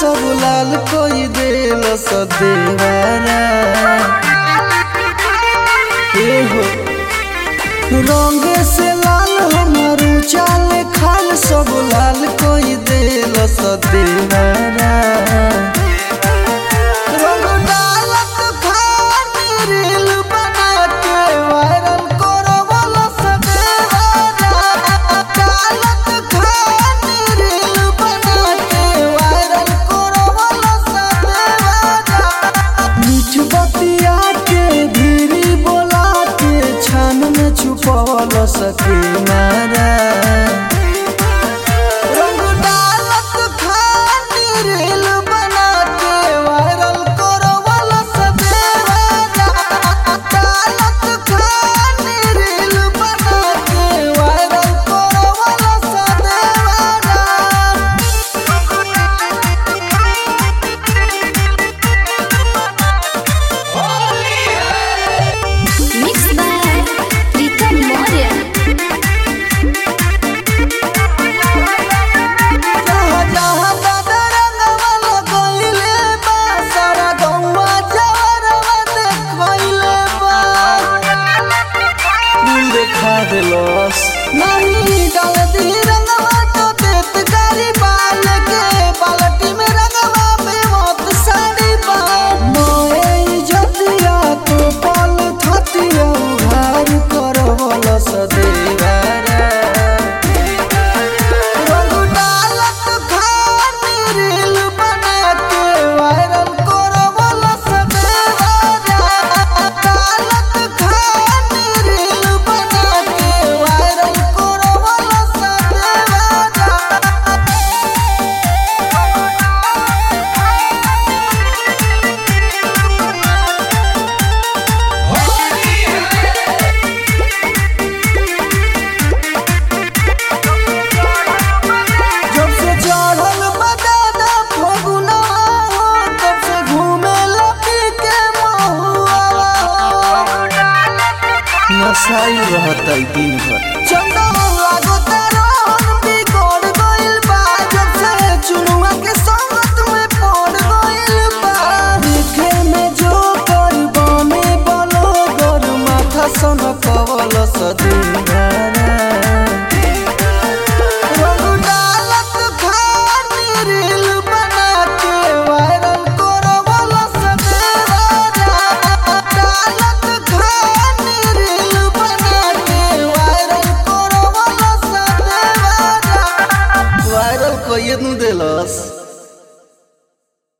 सब लाल कोई देल सदेवारा ए हो रंगे से लाल हमारू चाल खाल सब लाल कोई देल सदेवारा रंग डालत खानी रील बना के वायरल करो वाला सदेवारा डालत खानी रील बना के वायरल करो वाला सदेवारा मीठ बतिया के धीरी बोला के छान में छुपल सके मारा रंग डालत खानी रील बना के वायरल करो वाला सदेवारा डालत खानी रील बना के वायरल करो वाला सदेवारा Mixed by Pritam Maurya. जहाँ जहाँ दादा रंगवा लगइले बा, सारा गौवा जवरवा देखइले बा। फूल देखा देलस नहीं डाल दी रंगवा तो देत गारी बाल के बाल्टी में रंगवा में मत साड़ी बा मोए इज्जतिया तो पल थतिया उघार करवल सदेवारा रंग डालत खानी रील बना के वायरल करो वाला सदेवारा डालत खानी रील बना के वायरल करो वाला सदेवारा जब से चढ़ल बदादा फगुना हो तब से घूमे लपी के महुआ हो नशाई रहता दिन भर चंदा लागो तारोन बिगड़ गइल बा जब से चुनुआ के संगत में पड़ गइल बा देखे में जो कर बने बलो गर माथा सन कवल सदिनारा रंग डालत खानी रील बना के वायरल करो वाला सदेवारा डालत खानी रील बना के वायरल करो वाला सदेवारा वायरल कइए नु देलस